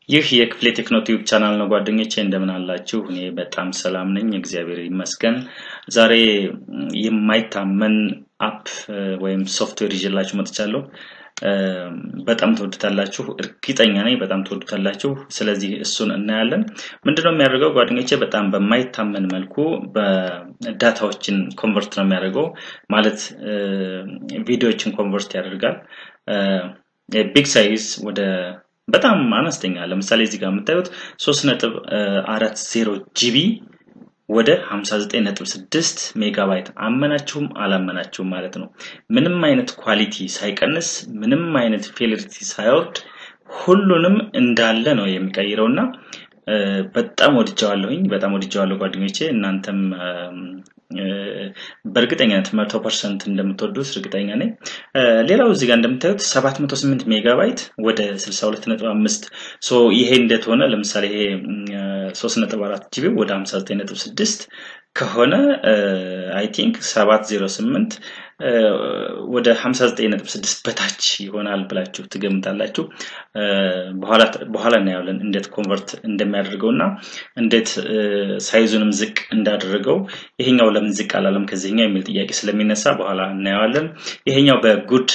ይህ የክፍሌ ቴክኖ ቲዩብ ቻናል ነው። ጓደኞቼ እንደምን አላችሁ? እኔ በጣም ሰላም ነኝ፣ እግዚአብሔር ይመስገን። ዛሬ የማይታመን አፕ ወይም ሶፍትዌር ይዤላችሁ መጥቻለሁ። በጣም ትወዱታላችሁ፣ እርግጠኛ ነኝ። በጣም ትወዱታላችሁ። ስለዚህ እሱን እናያለን። ምንድነው የሚያደርገው ጓደኞቼ? በጣም በማይታመን መልኩ በዳታዎችን ኮንቨርት ነው የሚያደርገው። ማለት ቪዲዮዎችን ኮንቨርት ያደርጋል። ቢግ ሳይዝ ወደ በጣም አነስተኛ ለምሳሌ እዚህ ጋር የምታዩት 3.40 ጂቢ ወደ 59.6 ሜጋባይት አመናችሁም አላመናችሁም ማለት ነው። ምንም አይነት ኳሊቲ ሳይቀንስ ምንም አይነት ፌሊሪቲ ሳይወርድ ሁሉንም እንዳለ ነው የሚቀይረው እና በጣም ወድጀዋለሁኝ። በጣም ወድጀዋለሁ ጓደኞቼ። እናንተም በእርግጠኛነት መቶ ፐርሰንት እንደምትወዱት እርግጠኛ ነኝ። ሌላው እዚህ ጋር እንደምታዩት 708 ሜጋባይት ወደ 62.5 ሶ ይሄ እንዴት ሆነ? ለምሳሌ ይሄ 3.4 ጂቢ ወደ 59.6 ከሆነ አይ ቲንክ 708 ወደ 59.6 በታች ይሆናል ብላችሁ ትገምታላችሁ። በኋላ እናያለን እንዴት ኮንቨርት እንደሚያደርገው እና እንዴት ሳይዙንም ዝቅ እንዳደረገው። ይሄኛው ለምን ዝቅ አላለም ከዚህኛው የሚል ጥያቄ ስለሚነሳ በኋላ እናየዋለን። ይሄኛው በጉድ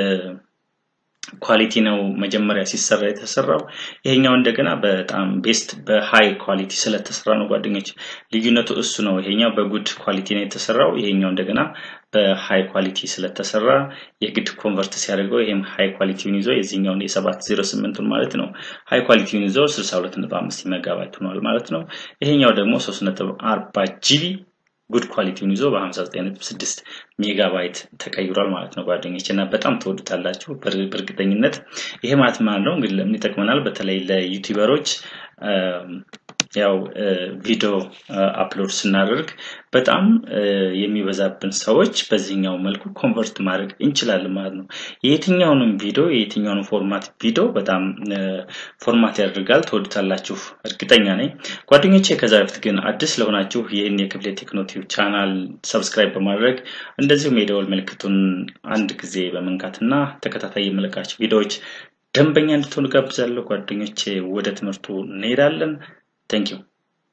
ኳሊቲ ነው መጀመሪያ ሲሰራ የተሰራው። ይሄኛው እንደገና በጣም ቤስት በሃይ ኳሊቲ ስለተሰራ ነው ጓደኞች። ልዩነቱ እሱ ነው። ይሄኛው በጉድ ኳሊቲ ነው የተሰራው። ይሄኛው እንደገና በሃይ ኳሊቲ ስለተሰራ የግድ ኮንቨርት ሲያደርገው ይሄም ሃይ ኳሊቲውን ይዞ የዚህኛውን የሰባት ዜሮ ስምንቱን ማለት ነው ሃይ ኳሊቲውን ይዞ 62.5 ሜጋባይት ሆኗል ማለት ነው። ይሄኛው ደግሞ 3.40 ጂቢ ጉድ ኳሊቲውን ይዞ በ59.6 ሜጋባይት ተቀይሯል ማለት ነው ጓደኞች እና በጣም ትወዱታላችሁ በእርግጠኝነት። ይሄ ማለት ማለት ነው እንግዲህ ለምን ይጠቅመናል? በተለይ ለዩቲዩበሮች ያው ቪዲዮ አፕሎድ ስናደርግ በጣም የሚበዛብን ሰዎች በዚህኛው መልኩ ኮንቨርት ማድረግ እንችላለን ማለት ነው። የየትኛውንም ቪዲዮ የየትኛውንም ፎርማት ቪዲዮ በጣም ፎርማት ያደርጋል። ትወዱታላችሁ እርግጠኛ ነኝ ጓደኞቼ። ከዛ በፊት ግን አዲስ ለሆናችሁ ይህን የክፍሌ ቴክኖ ቲዩብ ቻናል ሰብስክራይብ በማድረግ እንደዚሁም የደወል ምልክቱን አንድ ጊዜ በመንካትና ተከታታይ የመለቃቸው ቪዲዮዎች ደንበኛ እንድትሆኑ ጋብዛለሁ። ጓደኞቼ ወደ ትምህርቱ እንሄዳለን። Thank you.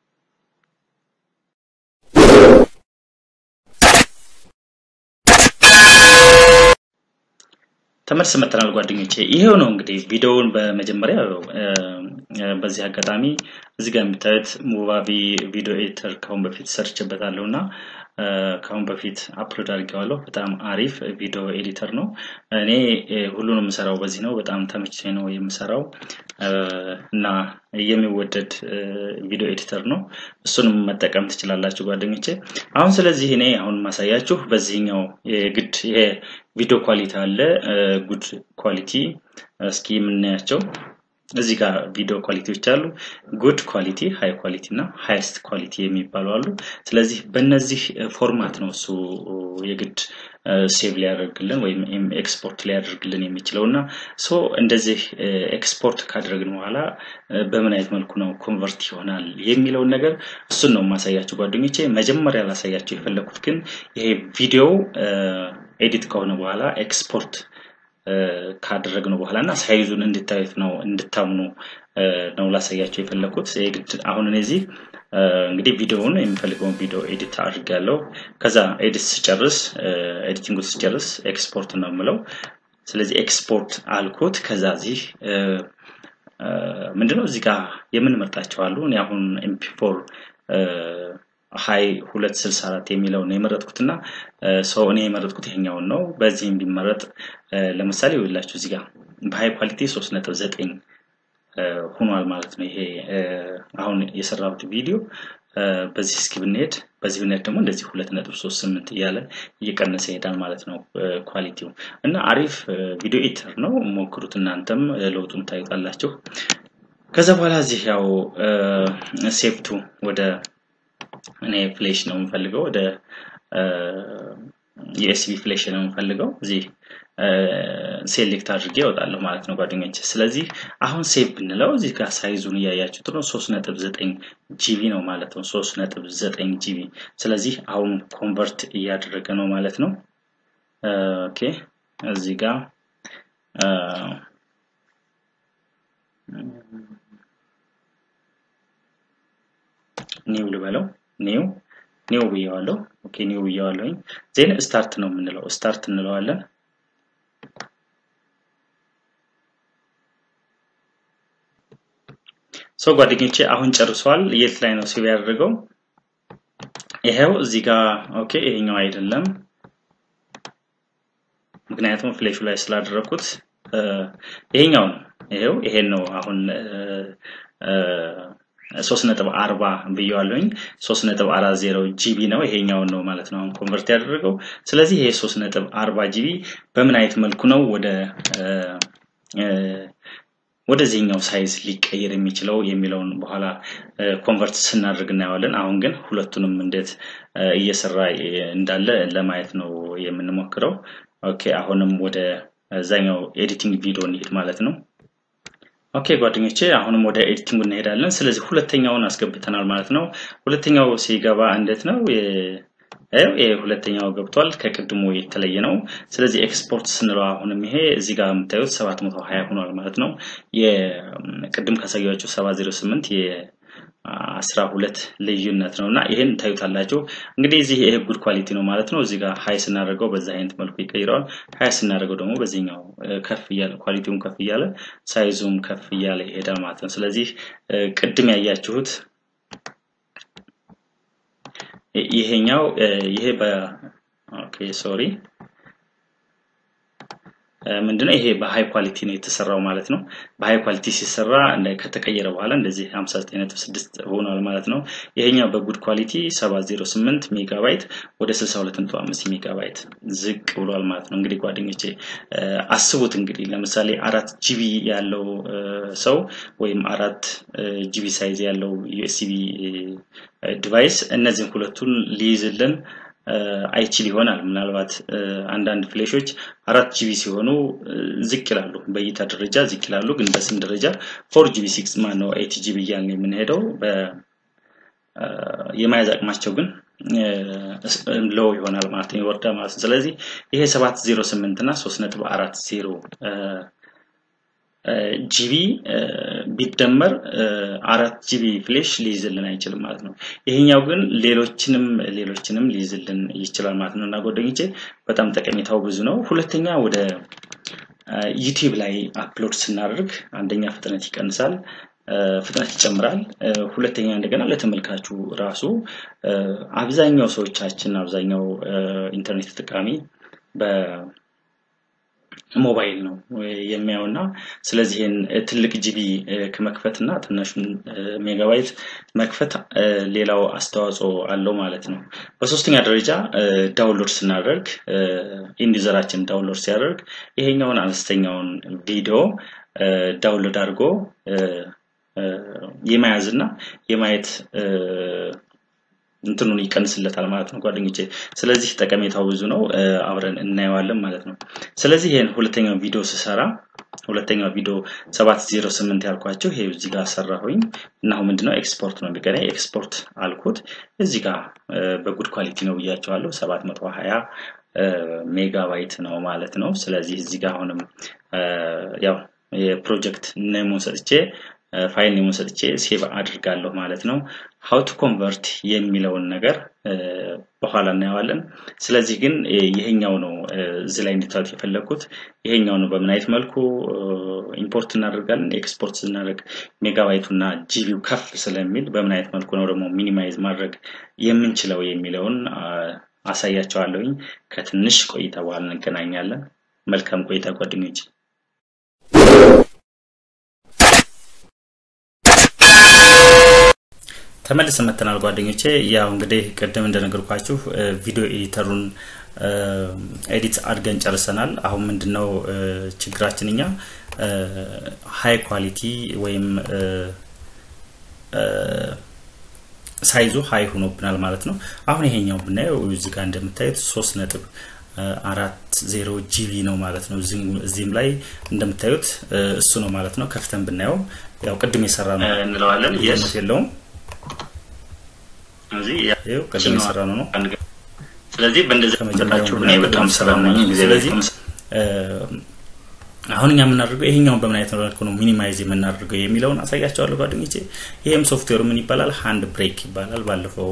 ተመልስ መጥተናል ጓደኞቼ። ይሄው ነው እንግዲህ ቪዲዮውን በመጀመሪያ በዚህ አጋጣሚ እዚህ ጋር የምታዩት ሙቫቪ ቪዲዮ ኤዲተር ከአሁን በፊት ሰርችበታለሁ እና ከአሁን በፊት አፕሎድ አድርጌዋለሁ። በጣም አሪፍ ቪዲዮ ኤዲተር ነው። እኔ ሁሉንም የምሰራው በዚህ ነው። በጣም ተመችቶኝ ነው የምሰራው እና የሚወደድ ቪዲዮ ኤዲተር ነው። እሱንም መጠቀም ትችላላችሁ ጓደኞቼ። አሁን ስለዚህ እኔ አሁን ማሳያችሁ በዚህኛው የግድ ይሄ ቪዲዮ ኳሊቲ አለ፣ ጉድ ኳሊቲ። እስኪ የምናያቸው እዚህ ጋር ቪዲዮ ኳሊቲዎች አሉ። ጉድ ኳሊቲ፣ ሃይ ኳሊቲ እና ሃይስት ኳሊቲ የሚባሉ አሉ። ስለዚህ በእነዚህ ፎርማት ነው እሱ የግድ ሴቭ ሊያደርግልን ወይም ኤክስፖርት ሊያደርግልን የሚችለው እና ሶ እንደዚህ ኤክስፖርት ካደረግን በኋላ በምን አይነት መልኩ ነው ኮንቨርት ይሆናል የሚለውን ነገር እሱን ነው የማሳያቸው ጓደኞቼ። መጀመሪያ ላሳያቸው የፈለኩት ግን ይሄ ቪዲዮ ኤዲት ከሆነ በኋላ ኤክስፖርት ካደረግነው በኋላ እና ሳይዙን እንድታዩት ነው እንድታምኑ ነው ላሳያቸው የፈለኩት። የግድ አሁን እነዚህ እንግዲህ ቪዲዮውን የሚፈልገውን ቪዲዮ ኤዲት አድርጋለሁ። ከዛ ኤዲት ስጨርስ ኤዲቲንግ ስጨርስ ኤክስፖርት ነው የምለው። ስለዚህ ኤክስፖርት አልኩት። ከዛ እዚህ ምንድነው እዚህ ጋር የምንመርጣቸው አሉ። እኔ አሁን ኤምፒ ፎር ሀይ 264 የሚለውን ነው የመረጥኩት እና ሰው እኔ የመረጥኩት ይሄኛውን ነው። በዚህም ቢመረጥ ለምሳሌ ይኸውላችሁ እዚህ ጋር በሀይ ኳሊቲ 3.9 ሆኗል ማለት ነው። ይሄ አሁን የሰራሁት ቪዲዮ በዚህ እስኪ ብንሄድ በዚህ ብንሄድ ደግሞ እንደዚህ 2.38 እያለ እየቀነሰ ይሄዳል ማለት ነው ኳሊቲው እና አሪፍ ቪዲዮ ኤዲተር ነው። ሞክሩት እናንተም ለውጡን ታዩታላችሁ። ከዛ በኋላ እዚህ ያው ሴፍቱ ወደ እኔ ፍሌሽ ነው የምፈልገው ወደ ዩኤስቢ ፍሌሽ ነው የምፈልገው እዚህ ሴሌክት አድርጌ እወጣለሁ ማለት ነው ጓደኞች። ስለዚህ አሁን ሴቭ ብንለው እዚህ ጋር ሳይዙን እያያችሁት ነው፣ ሶስት ነጥብ ዘጠኝ ጂቢ ነው ማለት ነው። ሶስት ነጥብ ዘጠኝ ጂቢ። ስለዚህ አሁን ኮንቨርት እያደረገ ነው ማለት ነው። ኦኬ እዚህ ጋር ኒው ልበለው ኒው ኒው ብየዋለሁ። ኦኬ ኒው ብየዋለሁኝ። ዜን ስታርት ነው የምንለው ስታርት እንለዋለን። ሶ ጓደኞቼ አሁን ጨርሷል። የት ላይ ነው ሴቭ ያደረገው? ይሄው እዚህ ጋር ኦኬ። ይሄኛው አይደለም፣ ምክንያቱም ፍሌሹ ላይ ስላደረኩት ይሄኛው ነው። ይሄው ይሄን ነው አሁን ሶስት ነጥብ አርባ ብየዋለሁኝ። ሶስት ነጥብ አራት ዜሮ ጂቢ ነው ይሄኛውን ነው ማለት ነው አሁን ኮንቨርት ያደረገው። ስለዚህ ይሄ ሶስት ነጥብ አርባ ጂቢ በምን አይነት መልኩ ነው ወደ ወደዚህኛው ሳይዝ ሊቀየር የሚችለው የሚለውን በኋላ ኮንቨርት ስናደርግ እናየዋለን። አሁን ግን ሁለቱንም እንዴት እየሰራ እንዳለ ለማየት ነው የምንሞክረው። ኦኬ አሁንም ወደ እዛኛው ኤዲቲንግ ቪዲዮ እንሂድ ማለት ነው። ኦኬ ጓደኞቼ አሁንም ወደ ኤዲቲንግ እንሄዳለን። ስለዚህ ሁለተኛውን አስገብተናል ማለት ነው። ሁለተኛው ሲገባ እንዴት ነው ይሄ ሁለተኛው ገብቷል። ከቅድሙ የተለየ ነው። ስለዚህ ኤክስፖርት ስንለው አሁንም ይሄ እዚህ ጋር የምታዩት 720 ሆኗል ማለት ነው። የቅድም ካሳያችሁ 708 የአስራ ሁለት ልዩነት ነው እና ይሄን ታዩታላችሁ። እንግዲህ እዚህ ይሄ ጉድ ኳሊቲ ነው ማለት ነው። እዚህ ጋር ሀይ ስናደርገው በዛ አይነት መልኩ ይቀይረዋል። ሀይ ስናደርገው ደግሞ በዚህኛው ከፍ እያለ ኳሊቲውም ከፍ እያለ ሳይዙም ከፍ እያለ ይሄዳል ማለት ነው። ስለዚህ ቅድም ያያችሁት ይሄኛው ይሄ በ ኦኬ ሶሪ ምንድነው ይሄ በሃይ ኳሊቲ ነው የተሰራው ማለት ነው። በሃይ ኳሊቲ ሲሰራ ከተቀየረ በኋላ እንደዚህ 59.6 ሆኗል ማለት ነው። ይሄኛው በጉድ ኳሊቲ 708 ሜጋባይት ወደ 62.5 ሜጋባይት ዝቅ ብሏል ማለት ነው። እንግዲህ ጓደኞቼ አስቡት እንግዲህ ለምሳሌ አራት ጂቢ ያለው ሰው ወይም አራት ጂቢ ሳይዝ ያለው ዩኤስቢ ዲቫይስ እነዚህን ሁለቱን ሊይዝልን አይችል ይሆናል። ምናልባት አንዳንድ ፍሌሾች አራት ጂቢ ሲሆኑ ዝቅ ይላሉ፣ በእይታ ደረጃ ዝቅ ይላሉ። ግን በስም ደረጃ ፎር ጂቢ ሲክስ ማነው ኤት ጂቢ እያልን የምንሄደው የመያዝ አቅማቸው ግን ሎው ይሆናል ማለት ነው፣ ይወርዳል ማለት ነው። ስለዚህ ይሄ ሰባት ዜሮ ስምንት እና ሶስት ነጥብ አራት ዜሮ ጂቢ ቢደመር አራት ጂቢ ፍሌሽ ሊይዝልን አይችልም ማለት ነው። ይሄኛው ግን ሌሎችንም ሌሎችንም ሊይዝልን ይችላል ማለት ነው እና ጓደኞቼ በጣም ጠቀሜታው ብዙ ነው። ሁለተኛ ወደ ዩቲዩብ ላይ አፕሎድ ስናደርግ አንደኛ ፍጥነት ይቀንሳል፣ ፍጥነት ይጨምራል። ሁለተኛ እንደገና ለተመልካቹ ራሱ አብዛኛው ሰዎቻችን አብዛኛው ኢንተርኔት ተጠቃሚ በ ሞባይል ነው የሚያየው እና ስለዚህ ይህን ትልቅ ጂቢ ከመክፈት እና ትንሹን ሜጋባይት መክፈት ሌላው አስተዋጽኦ አለው ማለት ነው። በሶስተኛ ደረጃ ዳውንሎድ ስናደርግ ኢንዲዘራችን ዳውንሎድ ሲያደርግ ይሄኛውን አነስተኛውን ቪዲዮ ዳውንሎድ አድርጎ የመያዝ እና የማየት እንትኑን ይቀንስለታል ማለት ነው ጓደኞቼ። ስለዚህ ጠቀሜታው ብዙ ነው፣ አብረን እናየዋለን ማለት ነው። ስለዚህ ይሄን ሁለተኛው ቪዲዮ ስሰራ ሁለተኛው ቪዲዮ 708 ያልኳቸው ይሄ እዚህ ጋር ሰራሁኝ እና አሁን ምንድነው ኤክስፖርት ነው የሚቀረኝ። ኤክስፖርት አልኩት እዚህ ጋር በጉድ ኳሊቲ ነው ብያቸዋለሁ 720 ሜጋባይት ነው ማለት ነው። ስለዚህ እዚህ ጋር አሁንም ያው የፕሮጀክት ኔሙን ሰጥቼ ፋይል ኔሙን ሰጥቼ ሴቭ አድርጋለሁ ማለት ነው። ሀው ቱ ኮንቨርት የሚለውን ነገር በኋላ እናየዋለን። ስለዚህ ግን ይሄኛው ነው እዚህ ላይ እንድታዩት የፈለግኩት ይሄኛው ነው። በምን አይነት መልኩ ኢምፖርት እናደርጋለን፣ ኤክስፖርት ስናደርግ ሜጋባይቱ እና ጂቢው ከፍ ስለሚል በምን አይነት መልኩ ነው ደግሞ ሚኒማይዝ ማድረግ የምንችለው የሚለውን አሳያቸዋለሁኝ። ከትንሽ ቆይታ በኋላ እንገናኛለን። መልካም ቆይታ ጓደኞች። ተመልሰን መጥተናል ጓደኞቼ። ያው እንግዲህ ቅድም እንደነገርኳችሁ ቪዲዮ ኤዲተሩን ኤዲት አድርገን ጨርሰናል። አሁን ምንድነው ችግራችን እኛ ሃይ ኳሊቲ ወይም ሳይዙ ሃይ ሆኖብናል ማለት ነው። አሁን ይሄኛው ብናየው እዚህ ጋር እንደምታዩት ሶስት ነጥብ አራት ዜሮ ጂቢ ነው ማለት ነው። እዚህም ላይ እንደምታዩት እሱ ነው ማለት ነው። ከፍተን ብናየው ያው ቅድም የሰራ ነው እንለዋለን። ልዩነት የለውም። ይኸው ቅድም የሰራ ነው ነው። ስለዚህ በእንደዚህ ከመጀመሪያው ብናይ በጣም ሰላም ነኝ። ስለዚህ አሁን እኛ የምናደርገው ይሄኛውን በምን አይነት መልኩ ነው ሚኒማይዝ የምናደርገው የሚለውን አሳያቸዋለሁ ጓደኞቼ። ይህም ሶፍትዌሩ ምን ይባላል? ሃንድ ብሬክ ይባላል። ባለፈው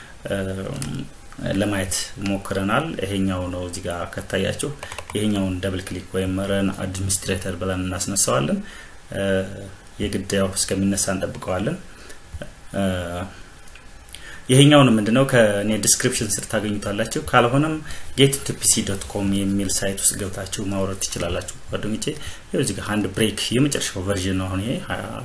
ለማየት ሞክረናል። ይሄኛው ነው እዚህ ጋር ከታያችሁ፣ ይሄኛውን ደብል ክሊክ ወይም ረን አድሚኒስትሬተር ብለን እናስነሳዋለን። የግድ ያው እስከሚነሳ እንጠብቀዋለን። ይሄኛውን ምንድነው ከኔ ዲስክሪፕሽን ስር ታገኙታላችሁ። ካልሆነም ጌት ቱ ፒሲ ዶት ኮም የሚል ሳይት ውስጥ ገብታችሁ ማውረድ ትችላላችሁ ጓደኞቼ። ይኸው እዚህ ጋር ሃንድ ብሬክ የመጨረሻው ቨርዥን ነው። አሁን ይሄ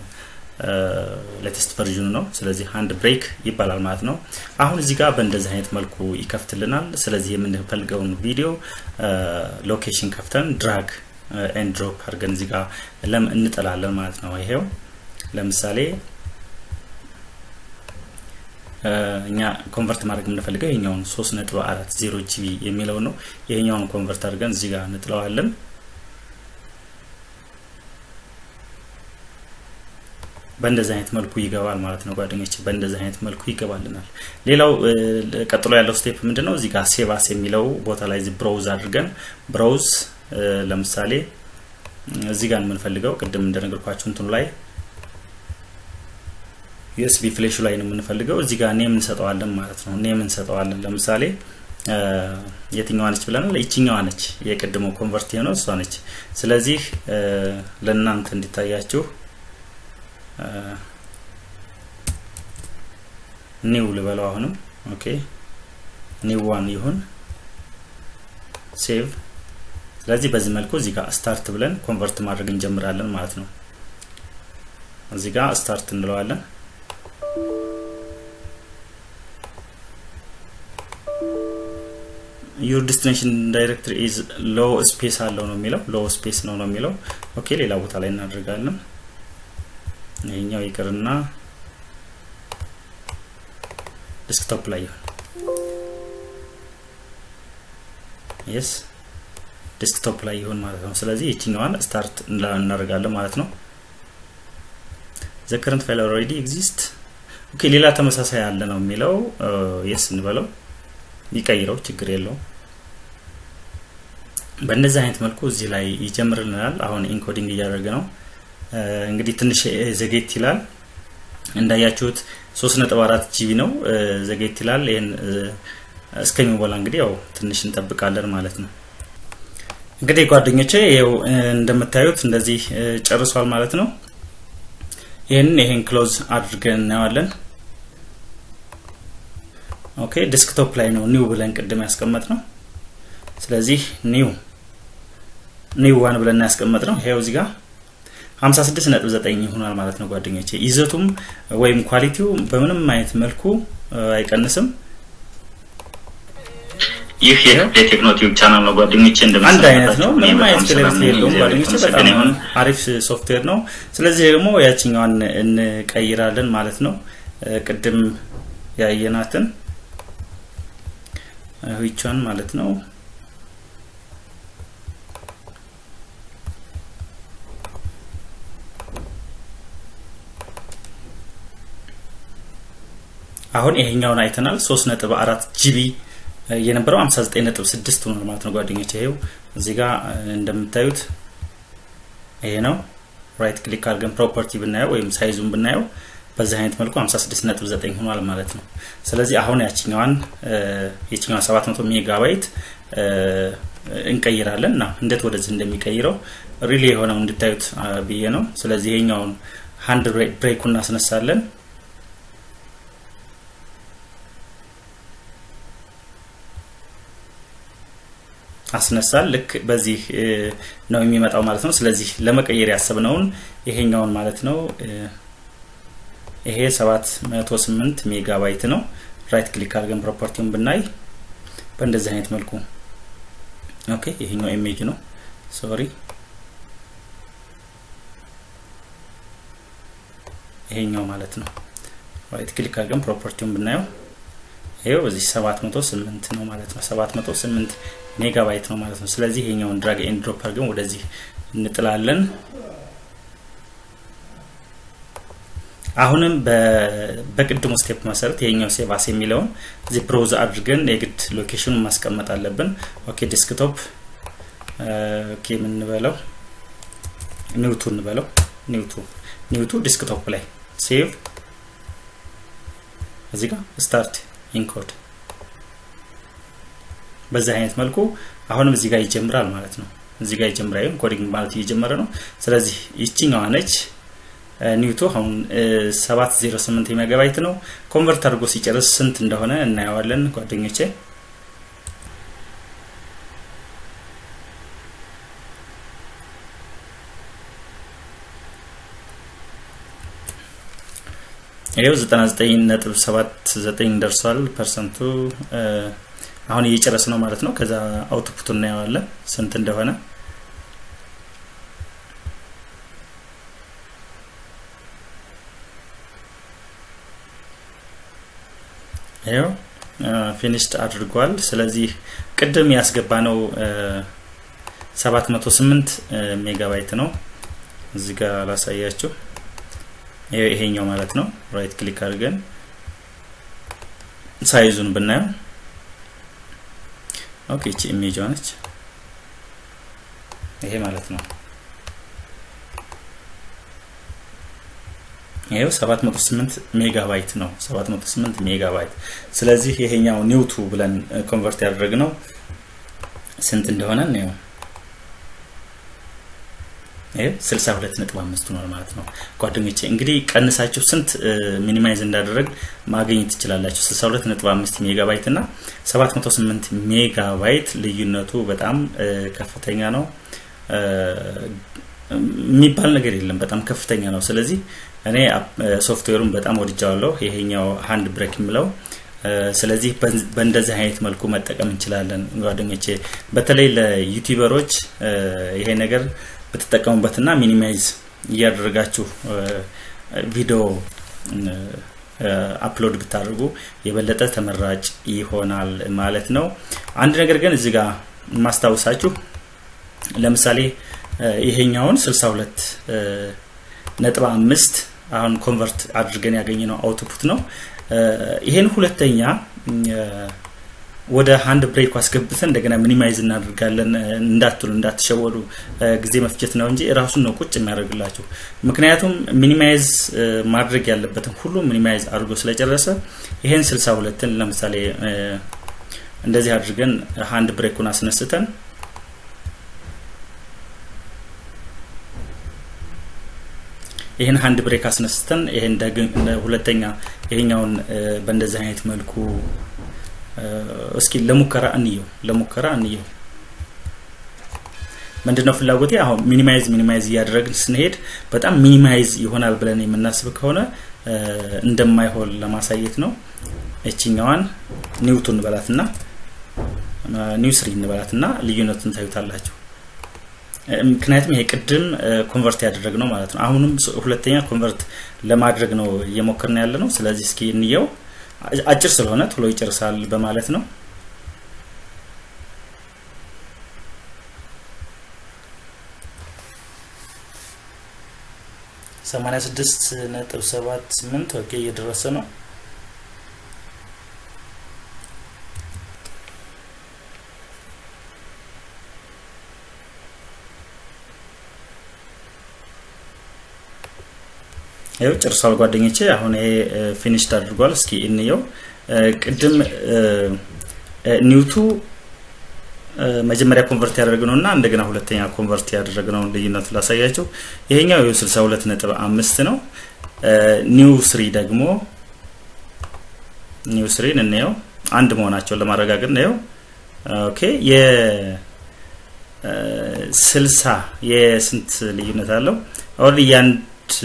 ሌተስት ቨርዥኑ ነው። ስለዚህ ሃንድ ብሬክ ይባላል ማለት ነው። አሁን እዚህ ጋር በእንደዚህ አይነት መልኩ ይከፍትልናል። ስለዚህ የምንፈልገውን ቪዲዮ ሎኬሽን ከፍተን ድራግ ኤንድ ድሮፕ አድርገን እዚህ ጋር ለም እንጥላለን ማለት ነው። ይሄው ለምሳሌ እኛ ኮንቨርት ማድረግ የምንፈልገው ይሄኛውን 3.40 ጂቢ የሚለው ነው። ይሄኛውን ኮንቨርት አድርገን እዚህ ጋር እንጥለዋለን። በእንደዚህ አይነት መልኩ ይገባል ማለት ነው ጓደኞች፣ በእንደዚህ አይነት መልኩ ይገባልናል። ሌላው ቀጥሎ ያለው ስቴፕ ምንድን ነው? እዚህ ጋር ሴቫስ የሚለው ቦታ ላይ ብራውዝ አድርገን ብራውዝ ለምሳሌ እዚህ ጋር የምንፈልገው ቅድም እንደነገርኳችሁ እንትኑ ላይ ዩኤስቢ ፍሌሹ ላይ ነው የምንፈልገው። እዚህ ጋር ኔም እንሰጠዋለን ማለት ነው። ኔም እንሰጠዋለን። ለምሳሌ የትኛዋ ነች ብለናል? ይችኛዋ ነች። የቅድሞ ኮንቨርት የሆነው እሷ ነች። ስለዚህ ለእናንተ እንዲታያችሁ ኒው ልበለው አሁንም። ኦኬ ኒው ዋን ይሁን ሴቭ። ስለዚህ በዚህ መልኩ እዚህ ጋር ስታርት ብለን ኮንቨርት ማድረግ እንጀምራለን ማለት ነው። እዚህ ጋር ስታርት እንለዋለን። ዩር ዲስቲኔሽን ዳይሬክተሪ ኢዝ ሎ ስፔስ አለው ነው የሚለው ሎ ስፔስ ነው ነው የሚለው ኦኬ ሌላ ቦታ ላይ እናደርጋለን ይሄኛው ይቅርና ዲስክቶፕ ላይ ይሁን የስ ዲስክቶፕ ላይ ይሁን ማለት ነው ስለዚህ ይችኛዋን ስታርት እናደርጋለን ማለት ነው ዘ ከረንት ፋይል ኦልሬዲ ኤግዚስት ኦኬ ሌላ ተመሳሳይ አለ ነው የሚለው የስ እንበለው ይቀይረው ችግር የለውም በእንደዚህ አይነት መልኩ እዚህ ላይ ይጀምርልናል አሁን ኢንኮዲንግ እያደረገ ነው እንግዲህ ትንሽ ዘጌት ይላል እንዳያችሁት 3.4 ጂቢ ነው ዘጌት ይላል ይህን እስከሚሞላ እንግዲህ ያው ትንሽ እንጠብቃለን ማለት ነው እንግዲህ ጓደኞቼ ይኸው እንደምታዩት እንደዚህ ጨርሷል ማለት ነው ይህንን ይሄን ክሎዝ አድርገን እናየዋለን ኦኬ ዲስክቶፕ ላይ ነው ኒው ብለን ቅድም ያስቀመጥ ነው ስለዚህ ኒው ኒው ዋን ብለን ያስቀመጥ ነው ይሄው እዚህ ጋር 56.9 ይሆናል ማለት ነው ጓደኞቼ ይዘቱም ወይም ኳሊቲው በምንም አይነት መልኩ አይቀንስም ይህ የቴክኖ ቲዩብ ቻናል ነው ጓደኞቼ አንድ አይነት ነው ምንም አይነት ክለሪቲ የለውም ጓደኞቼ በጣም አሪፍ ሶፍትዌር ነው ስለዚህ ደግሞ ያችኛዋን እንቀይራለን ማለት ነው ቅድም ያየናትን ዊቿን ማለት ነው አሁን ይሄኛውን አይተናል 3.4 ጂቢ የነበረው 59.6 ሆኗል ማለት ነው ጓደኞች ይሄው እዚህ ጋር እንደምታዩት ይሄ ነው ራይት ክሊክ አድርገን ፕሮፐርቲ ብናየው ወይም ሳይዙን ብናየው በዚህ አይነት መልኩ 56.9 ሆኗል ማለት ነው ስለዚህ አሁን ያችኛዋን የችኛዋን 700 ሜጋባይት እንቀይራለን እና እንዴት ወደዚህ እንደሚቀይረው ሪሊ የሆነው እንድታዩት ብዬ ነው ስለዚህ ይሄኛውን ሃንድ ብሬኩ እናስነሳለን አስነሳል ልክ በዚህ ነው የሚመጣው ማለት ነው ስለዚህ ለመቀየር ያሰብነውን ይሄኛውን ማለት ነው ይሄ 708 ሜጋባይት ነው ራይት ክሊክ አድርገን ፕሮፐርቲውን ብናይ በእንደዚህ አይነት መልኩ ኦኬ ይሄኛው ኢሜጅ ነው ሶሪ ይሄኛው ማለት ነው ራይት ክሊክ አድርገን ፕሮፐርቲውን ብናየው ይሄው በዚህ 708 ነው ማለት ነው 708 ሜጋባይት ነው ማለት ነው ስለዚህ ይሄኛውን ድራግ ኤንድ ድሮፕ አድርገን ወደዚህ እንጥላለን አሁንም በቅድሙ ስቴፕ መሰረት ይሄኛው ሴቫስ የሚለውን እዚህ ብሮዝ አድርገን የግድ ሎኬሽኑን ማስቀመጥ አለብን ኦኬ ዲስክቶፕ ኦኬ የምንበለው ኒውቱ እንበለው ኒውቱ ኒውቱ ዲስክቶፕ ላይ ሴቭ እዚህ ጋር ስታርት ኢንኮድ በዚህ አይነት መልኩ አሁንም እዚህ ጋር ይጀምራል ማለት ነው። እዚህ ጋር ይጀምራል ኮዲንግ ማለት እየጀመረ ነው። ስለዚህ ይችኛዋ ነች ኒውቱ አሁን 708 ሜጋባይት ነው። ኮንቨርት አድርጎ ሲጨርስ ስንት እንደሆነ እናየዋለን ጓደኞቼ። ይሄው 99.79 ደርሷል ፐርሰንቱ አሁን እየጨረስ ነው ማለት ነው። ከዛ አውትፑት እናየዋለን ስንት እንደሆነ ይኸው ፊኒሽድ አድርጓል። ስለዚህ ቅድም ያስገባ ነው 708 ሜጋባይት ነው። እዚህ ጋር ላሳያችሁ። ይሄኛው ማለት ነው። ራይት ክሊክ አድርገን ሳይዙን ብናየው ኦኬ፣ እቺ ኢሜጅ ነች። ይሄ ማለት ነው። ይሄው 708 ሜጋባይት ነው። 708 ሜጋባይት። ስለዚህ ይሄኛው ኒውቱ ብለን ኮንቨርት ያደረግነው ስንት እንደሆነ ነው። ይሄ 62.5 ሆኗል ማለት ነው። ጓደኞቼ እንግዲህ ቀንሳችሁ ስንት ሚኒማይዝ እንዳደረግ ማግኘት ትችላላችሁ። 62.5 ሜጋባይት እና 708 ሜጋባይት ልዩነቱ በጣም ከፍተኛ ነው። የሚባል ነገር የለም። በጣም ከፍተኛ ነው። ስለዚህ እኔ ሶፍትዌሩን በጣም ወድጃዋለሁ። ይሄኛው ሃንድ ብሬክ የምለው ስለዚህ በእንደዚህ አይነት መልኩ መጠቀም እንችላለን ጓደኞቼ። በተለይ ለዩቲዩበሮች ይሄ ነገር ብትጠቀሙበትና ሚኒማይዝ እያደረጋችሁ ቪዲዮ አፕሎድ ብታደርጉ የበለጠ ተመራጭ ይሆናል ማለት ነው። አንድ ነገር ግን እዚህ ጋር ማስታወሳችሁ ለምሳሌ ይሄኛውን 62 ነጥብ አምስት አሁን ኮንቨርት አድርገን ያገኘነው አውትፑት ነው። ይሄን ሁለተኛ ወደ ሃንድ ብሬክ አስገብተን እንደገና ሚኒማይዝ እናደርጋለን እንዳትሉ እንዳትሸወዱ፣ ጊዜ መፍጀት ነው እንጂ ራሱን ነው ቁጭ የሚያደርግላችሁ። ምክንያቱም ሚኒማይዝ ማድረግ ያለበትን ሁሉ ሚኒማይዝ አድርጎ ስለጨረሰ ይሄን 62ን ለምሳሌ እንደዚህ አድርገን ሃንድ ብሬኩን አስነስተን ይህን ሃንድ ብሬክ አስነስተን ይህን ሁለተኛ ይሄኛውን በእንደዚህ አይነት መልኩ እስኪ ለሙከራ እንየው ለሙከራ እንየው። ምንድነው ፍላጎቴ? አሁን ሚኒማይዝ ሚኒማይዝ እያደረግን ስንሄድ በጣም ሚኒማይዝ ይሆናል ብለን የምናስብ ከሆነ እንደማይሆን ለማሳየት ነው። እችኛዋን ኒውቱ እንበላትና ኒው ስሪ እንበላትና ልዩነቱን ታዩታላችሁ። ምክንያቱም ይሄ ቅድም ኮንቨርት ያደረግ ነው ማለት ነው። አሁንም ሁለተኛ ኮንቨርት ለማድረግ ነው እየሞከርን ያለ ነው። ስለዚህ እስኪ እንየው። አጭር ስለሆነ ቶሎ ይጨርሳል በማለት ነው። ሰማንያ ስድስት ነጥብ ሰባት ስምንት ኦኬ እየደረሰ ነው። ይኸው ጨርሷል ጓደኞቼ። አሁን ይሄ ፊኒሽድ አድርጓል። እስኪ እንየው። ቅድም ኒውቱ መጀመሪያ ኮንቨርት ያደረግነው እና እንደገና ሁለተኛ ኮንቨርት ያደረግነውን ልዩነቱ ላሳያቸው። ይሄኛው ይኸው 62 ነጥብ አምስት ነው። ኒው ስሪ ደግሞ ኒው ስሪን እንየው አንድ መሆናቸውን ለማረጋገጥ ነው። ኦኬ የ ስልሳ የስንት ልዩነት አለው? ኦልሬዲ የአንድ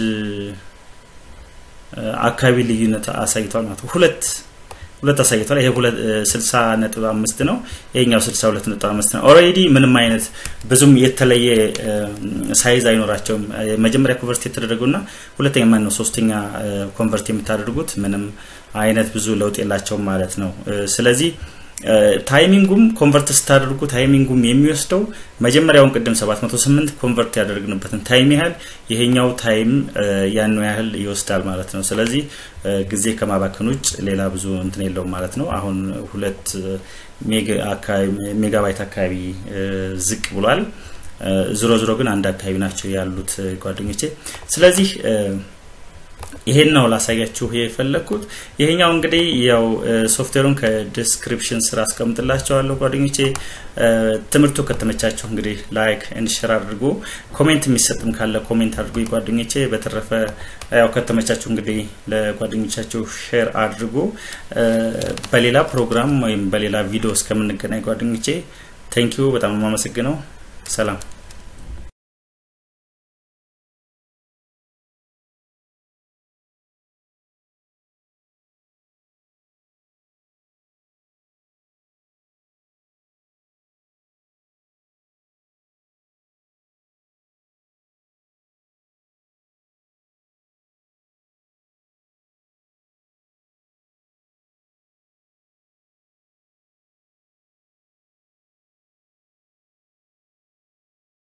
አካባቢ ልዩነት አሳይቷል ማለት ነው። ሁለት ሁለት አሳይቷል። ይሄ ሁለት 60 ነጥብ አምስት ነው። ይሄኛው 62 ነጥብ አምስት ነው። ኦልሬዲ ምንም አይነት ብዙም የተለየ ሳይዝ አይኖራቸውም። መጀመሪያ ኮንቨርት የተደረገውና ሁለተኛ ማን ነው ሶስተኛ ኮንቨርት የምታደርጉት ምንም አይነት ብዙ ለውጥ የላቸውም ማለት ነው። ስለዚህ ታይሚንጉም ኮንቨርት ስታደርጉ ታይሚንጉም የሚወስደው መጀመሪያውን ቅድም 708 ኮንቨርት ያደረግንበትን ታይም ያህል ይሄኛው ታይም ያኑ ያህል ይወስዳል ማለት ነው። ስለዚህ ጊዜ ከማባከን ውጭ ሌላ ብዙ እንትን የለውም ማለት ነው። አሁን ሁለት ሜጋባይት አካባቢ ዝቅ ብሏል። ዝሮ ዝሮ ግን አንድ አካባቢ ናቸው ያሉት ጓደኞቼ። ስለዚህ ይሄን ነው ላሳያችሁ የፈለግኩት። ይሄኛው እንግዲህ ያው ሶፍትዌሩን ከዲስክሪፕሽን ስራ አስቀምጥላቸዋለሁ ጓደኞቼ። ትምህርቱ ከተመቻችሁ እንግዲህ ላይክ ኤንድ ሼር አድርጉ። ኮሜንት የሚሰጥም ካለ ኮሜንት አድርጉ ጓደኞቼ። በተረፈ ያው ከተመቻችሁ እንግዲህ ለጓደኞቻችሁ ሼር አድርጉ። በሌላ ፕሮግራም ወይም በሌላ ቪዲዮ እስከምንገናኝ ጓደኞቼ ቴንኪዩ በጣም የማመሰግነው። ሰላም